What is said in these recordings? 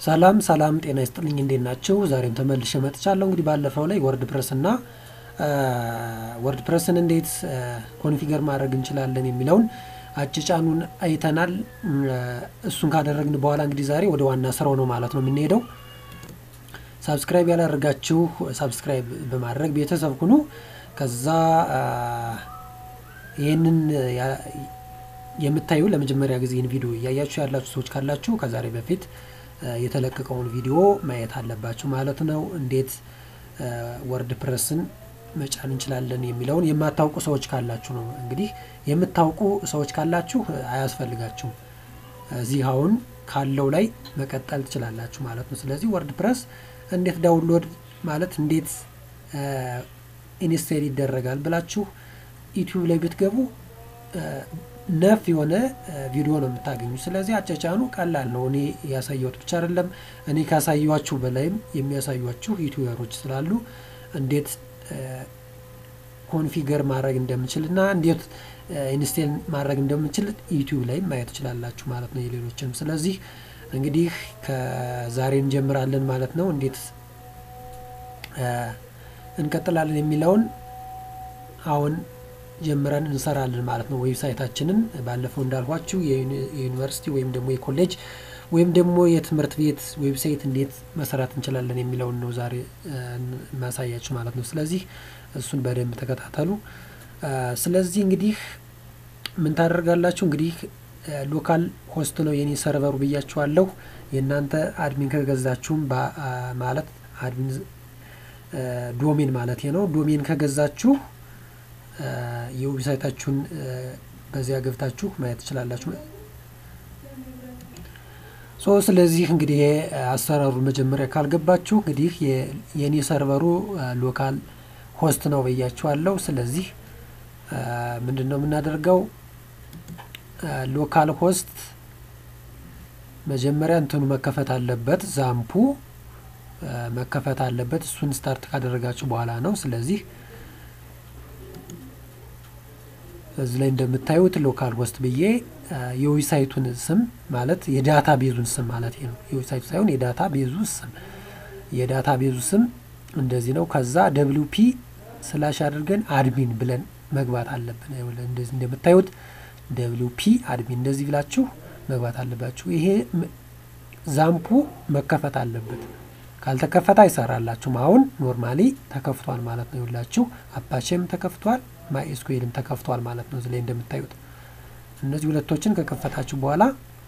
ሰላም ሰላም፣ ጤና ይስጥልኝ። እንዴት ናቸው? ዛሬም ተመልሼ መጥቻለሁ። እንግዲህ ባለፈው ላይ ወርድ ፕረስ እና ወርድ ፕረስን እንዴት ኮንፊገር ማድረግ እንችላለን የሚለውን አጭጫኑን አይተናል። እሱን ካደረግን በኋላ እንግዲህ ዛሬ ወደ ዋና ስራው ነው ማለት ነው የምንሄደው። ሳብስክራይብ ያላደረጋችሁ ሳብስክራይብ በማድረግ ቤተሰብ ሁኑ። ከዛ ይህንን የምታዩ ለመጀመሪያ ጊዜ ይህን ቪዲዮ እያያችሁ ያላችሁ ሰዎች ካላችሁ ከዛሬ በፊት የተለቀቀውን ቪዲዮ ማየት አለባችሁ ማለት ነው። እንዴት ወርድ ፕረስን መጫን እንችላለን የሚለውን የማታውቁ ሰዎች ካላችሁ ነው። እንግዲህ የምታውቁ ሰዎች ካላችሁ አያስፈልጋችሁም። እዚህ አሁን ካለው ላይ መቀጠል ትችላላችሁ ማለት ነው። ስለዚህ ወርድ ፕረስ እንዴት ዳውንሎድ ማለት እንዴት ኢንስቴል ይደረጋል ብላችሁ ዩቲዩብ ላይ ብትገቡ ነፍ የሆነ ቪዲዮ ነው የምታገኙ። ስለዚህ አጨጫኑ ቀላል ነው። እኔ ያሳየሁት ብቻ አይደለም፣ እኔ ካሳየኋችሁ በላይም የሚያሳዩችሁ ዩቲዩበሮች ስላሉ እንዴት ኮንፊገር ማድረግ እንደምችል እና እንዴት ኢንስቴል ማድረግ እንደምችል ዩቲዩብ ላይ ማየት ትችላላችሁ ማለት ነው፣ የሌሎችንም። ስለዚህ እንግዲህ ከዛሬ እንጀምራለን ማለት ነው። እንዴት እንቀጥላለን የሚለውን አሁን ጀምረን እንሰራለን ማለት ነው። ዌብሳይታችንን ባለፈው እንዳልኳችሁ የዩኒቨርሲቲ ወይም ደግሞ የኮሌጅ ወይም ደግሞ የትምህርት ቤት ዌብሳይት እንዴት መሰራት እንችላለን የሚለውን ነው ዛሬ ማሳያችሁ ማለት ነው። ስለዚህ እሱን በደንብ ተከታተሉ። ስለዚህ እንግዲህ ምን ታደርጋላችሁ? እንግዲህ ሎካል ሆስት ነው የኔ ሰርቨሩ ብያችኋለሁ። የእናንተ አድሚን ከገዛችሁም ማለት አድሚን ዶሜን ማለት ነው። ዶሜን ከገዛችሁ የዌብሳይታችሁን በዚያ ገብታችሁ ማየት ትችላላችሁ። ሶ ስለዚህ እንግዲህ አሰራሩ መጀመሪያ ካልገባችሁ እንግዲህ የኔ ሰርቨሩ ሎካል ሆስት ነው ብያችኋለሁ። ስለዚህ ምንድን ነው የምናደርገው? ሎካል ሆስት መጀመሪያ እንትኑ መከፈት አለበት፣ ዛምፑ መከፈት አለበት። እሱን ስታርት ካደረጋችሁ በኋላ ነው። ስለዚህ እዚህ ላይ እንደምታዩት ሎካል ሆስት ብዬ የዌብሳይቱን ስም ማለት የዳታ ቤዙን ስም ማለት ነው። የዌብሳይቱ ሳይሆን የዳታ ቤዙ ስም የዳታ ቤዙ ስም እንደዚህ ነው። ከዛ ደብሊው ፒ ስላሽ አድርገን አድሚን ብለን መግባት አለብን። እንደዚህ እንደምታዩት ደብሊው ፒ አድሚን እንደዚህ ብላችሁ መግባት አለባችሁ። ይሄ ዛምፑ መከፈት አለበት። ካልተከፈተ አይሰራላችሁም። አሁን ኖርማሊ ተከፍቷል ማለት ነው። ይኸውላችሁ አፓቼም ተከፍቷል፣ ማኤስኩኤልም ተከፍቷል ማለት ነው። እዚህ ላይ እንደምታዩት እነዚህ ሁለቶችን ከከፈታችሁ በኋላ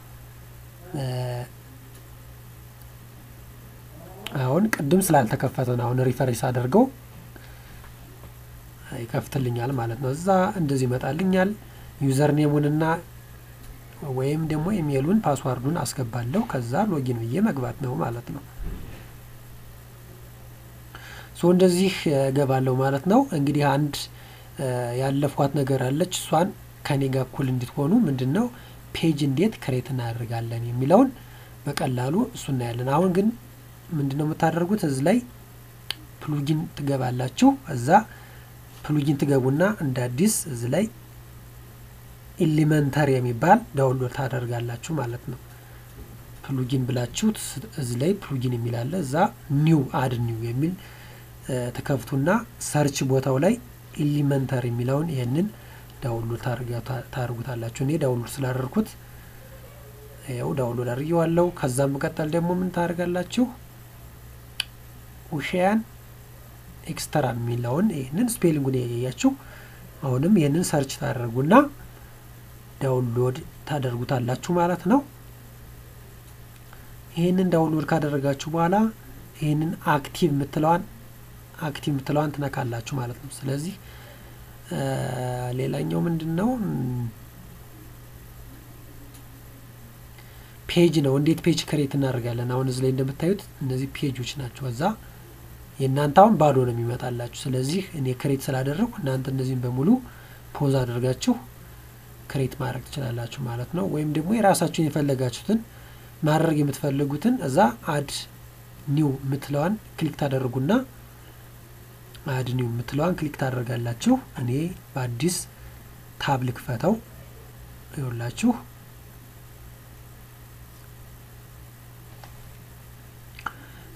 አሁን ቅድም ስላልተከፈተ ነው። አሁን ሪፈሬንስ አድርገው ይከፍትልኛል ማለት ነው። እዛ እንደዚህ ይመጣልኛል። ዩዘር ኔሙንና ወይም ደግሞ ኢሜሉን ፓስዋርዱን አስገባለሁ። ከዛ ሎጊን ብዬ መግባት ነው ማለት ነው። ሶ እንደዚህ እገባለሁ ማለት ነው። እንግዲህ አንድ ያለፍኳት ነገር አለች። እሷን ከኔ ጋር እኩል እንድትሆኑ ምንድን ነው ፔጅ እንዴት ክሬት እናደርጋለን የሚለውን በቀላሉ እሱ እናያለን። አሁን ግን ምንድን ነው የምታደርጉት? እዚህ ላይ ፕሉጊን ትገባላችሁ። እዛ ፕሉጊን ትገቡና እንደ አዲስ እዚህ ላይ ኢሊመንተር የሚባል ዳውንሎድ ታደርጋላችሁ ማለት ነው። ፕሉጊን ብላችሁ እዚህ ላይ ፕሉጊን የሚላለ እዛ ኒው አድ ኒው የሚል ተከፍቱና ሰርች ቦታው ላይ ኢሊመንተር የሚለውን ይህንን ዳውንሎድ ታደርጉታላችሁ። እኔ ዳውንሎድ ስላደርኩት ያው ዳውንሎድ አድርጌዋለሁ። ከዛም መቀጠል ደግሞ ምን ታደርጋላችሁ? ውሽያን ኤክስትራ የሚለውን ይህንን ስፔሊንጉን ያያችሁ። አሁንም ይህንን ሰርች ታደርጉና ዳውንሎድ ታደርጉታላችሁ ማለት ነው። ይህንን ዳውንሎድ ካደረጋችሁ በኋላ ይህንን አክቲቭ የምትለዋን አክቲቭ የምትለዋን ትነካላችሁ ማለት ነው። ስለዚህ ሌላኛው ምንድን ነው ፔጅ ነው። እንዴት ፔጅ ክሬት እናደርጋለን? አሁን እዚህ ላይ እንደምታዩት እነዚህ ፔጆች ናቸው። እዛ የእናንተ አሁን ባዶ ነው የሚመጣላችሁ። ስለዚህ እኔ ክሬት ስላደረግኩ እናንተ እነዚህን በሙሉ ፖዝ አድርጋችሁ ክሬት ማድረግ ትችላላችሁ ማለት ነው። ወይም ደግሞ የራሳችሁን የፈለጋችሁትን ማድረግ የምትፈልጉትን እዛ አድ ኒው የምትለዋን ክሊክ ታደርጉና አድ ኒው የምትለዋን ክሊክ ታደርጋላችሁ። እኔ በአዲስ ታብ ልክፈተው ይኸውላችሁ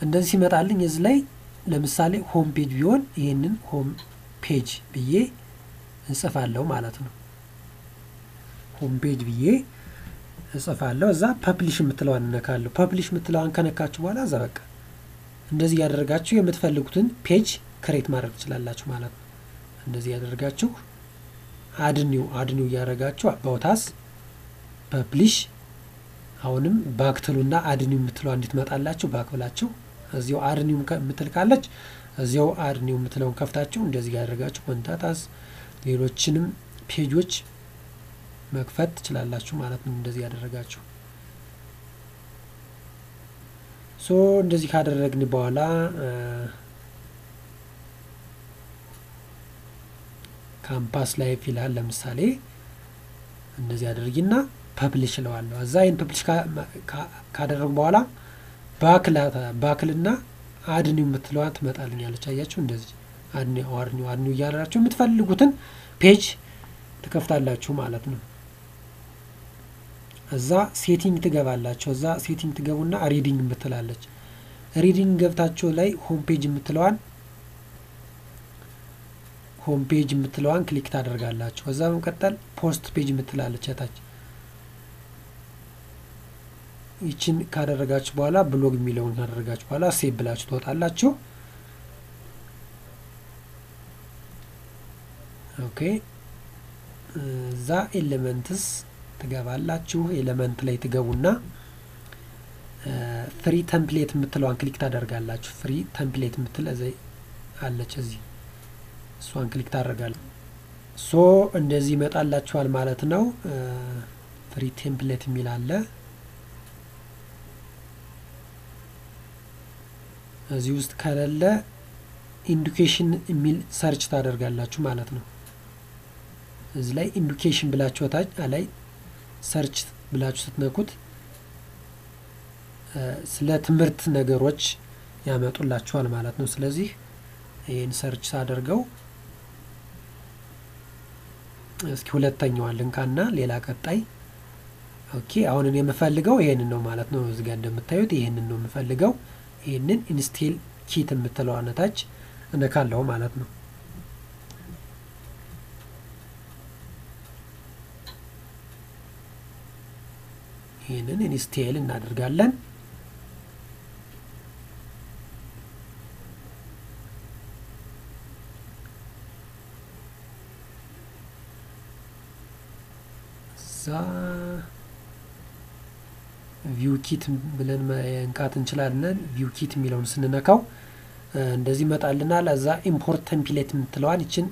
እንደዚህ ሲመጣልኝ እዚህ ላይ ለምሳሌ ሆም ፔጅ ቢሆን ይህንን ሆም ፔጅ ብዬ እንጽፋለሁ ማለት ነው። ሆም ፔጅ ብዬ እጽፋለሁ። እዛ ፐብሊሽ የምትለዋን እነካለሁ። ፐብሊሽ የምትለዋን ከነካችሁ በኋላ እዛ በቃ እንደዚህ ያደረጋችሁ የምትፈልጉትን ፔጅ ክሬት ማድረግ ትችላላችሁ ማለት ነው። እንደዚህ ያደረጋችሁ አድኒው አድኒው እያደረጋችሁ አባውታስ ፐብሊሽ አሁንም ባክትሉና አድኒው የምትለዋ እንድትመጣላችሁ ባክ ብላችሁ እዚያው አድኒው የምትል ካለች እዚያው አድኒው የምትለውን ከፍታችሁ እንደዚህ ያደረጋችሁ ኮንታታስ ሌሎችንም ፔጆች መክፈት ትችላላችሁ ማለት ነው። እንደዚህ ያደረጋችሁ ሶ እንደዚህ ካደረግን በኋላ ካምፓስ ላይፍ ይላል። ለምሳሌ እንደዚህ አድርጊና ፐብሊሽ እለዋለሁ። እዛ ይህን ፐብሊሽ ካደረጉ በኋላ ባክልና አድኒው የምትለዋ ትመጣልኛለች። አያችሁ እንደዚህ አድኒው አድኒው አድኒው እያደራችሁ የምትፈልጉትን ፔጅ ትከፍታላችሁ ማለት ነው። እዛ ሴቲንግ ትገባላችሁ። እዛ ሴቲንግ ትገቡና ሪዲንግ የምትላለች ሪዲንግ ገብታችሁ ላይ ሆም ፔጅ የምትለዋን ሆም ፔጅ የምትለዋን ክሊክ ታደርጋላችሁ። ከዛ በመቀጠል ፖስት ፔጅ የምትላለች ታች ይችን ካደረጋችሁ በኋላ ብሎግ የሚለውን ካደረጋችሁ በኋላ ሴቭ ብላችሁ ትወጣላችሁ። ኦኬ እዛ ኤሌመንትስ ትገባላችሁ። ኤሌመንት ላይ ትገቡና ፍሪ ተምፕሌት የምትለዋን ክሊክ ታደርጋላችሁ። ፍሪ ተምፕሌት የምትል አለች እዚህ እሷን ክሊክ ታደርጋለ ሶ እንደዚህ ይመጣላችኋል ማለት ነው። ፍሪ ቴምፕሌት የሚል አለ እዚህ ውስጥ ከሌለ ኢንዱኬሽን የሚል ሰርች ታደርጋላችሁ ማለት ነው። እዚህ ላይ ኢንዱኬሽን ብላችሁ ታች ላይ ሰርች ብላችሁ ስትነኩት ስለ ትምህርት ነገሮች ያመጡላችኋል ማለት ነው። ስለዚህ ይህን ሰርች ሳደርገው እስኪ ሁለተኛዋን ልንካና ሌላ ቀጣይ ኦኬ። አሁን እኔ የምፈልገው ይሄንን ነው ማለት ነው። እዚህ ጋር እንደምታዩት ይሄንን ነው የምፈልገው። ይህንን ኢንስቴል ኪት የምትለው አነታች እነካለሁ ማለት ነው። ይህንን ኢንስቴል እናደርጋለን። እዛ ቪው ኪት ብለን መንካት እንችላለን። ቪው ኪት የሚለውን ስንነካው እንደዚህ ይመጣልናል። እዛ ኢምፖርት ተምፕሌት የምትለዋን ይችን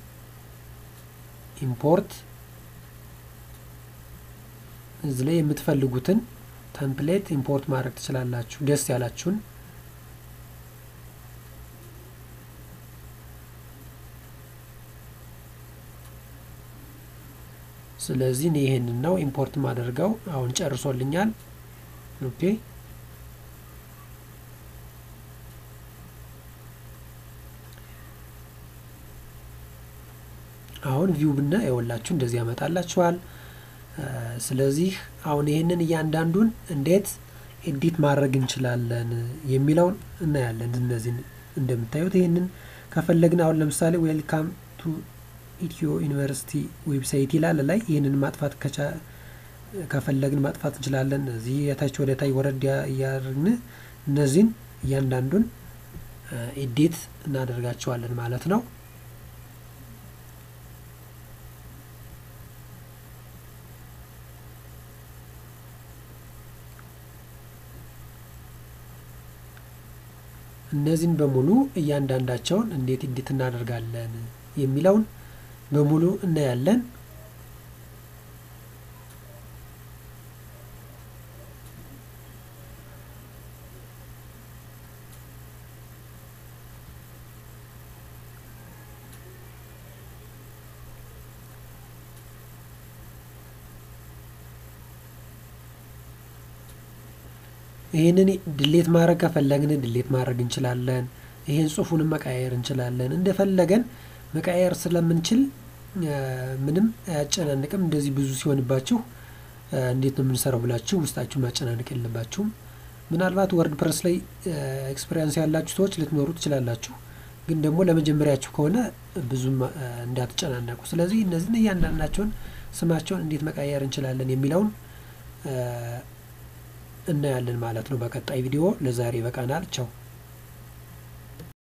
ኢምፖርት እዚህ ላይ የምትፈልጉትን ተምፕሌት ኢምፖርት ማድረግ ትችላላችሁ፣ ደስ ያላችሁን። ስለዚህ እኔ ይሄንን ነው ኢምፖርት ማደርገው። አሁን ጨርሶልኛል። ኦኬ አሁን ቪው ብና የወላችሁ እንደዚህ ያመጣላችኋል። ስለዚህ አሁን ይህንን እያንዳንዱን እንዴት ኤዲት ማድረግ እንችላለን የሚለውን እናያለን። እነዚህ እንደምታዩት ይህንን ከፈለግን አሁን ለምሳሌ ዌልካም ቱ ኢትዮ ዩኒቨርሲቲ ዌብሳይት ይላል ላይ ይህንን ማጥፋት ከፈለግን ማጥፋት እንችላለን። እዚህ የታች ወደ ታይ ወረድ እያደረግን እነዚህን እያንዳንዱን ኤዲት እናደርጋቸዋለን ማለት ነው። እነዚህን በሙሉ እያንዳንዳቸውን እንዴት ኤዲት እናደርጋለን የሚለውን በሙሉ እናያለን። ይህንን ድሌት ማድረግ ከፈለግን ድሌት ማድረግ እንችላለን። ይህን ጽሁፉንም መቃየር እንችላለን። እንደፈለገን መቃየር ስለምንችል ምንም አያጨናንቅም። እንደዚህ ብዙ ሲሆንባችሁ እንዴት ነው የምንሰራው ብላችሁ ውስጣችሁ ማጨናነቅ የለባችሁም። ምናልባት ወርድ ፕረስ ላይ ኤክስፔሪንስ ያላችሁ ሰዎች ልትኖሩ ትችላላችሁ። ግን ደግሞ ለመጀመሪያችሁ ከሆነ ብዙም እንዳትጨናነቁ። ስለዚህ እነዚህን እያንዳንዳቸውን ስማቸውን እንዴት መቀየር እንችላለን የሚለውን እናያለን ማለት ነው በቀጣይ ቪዲዮ። ለዛሬ ይበቃናል። ቻው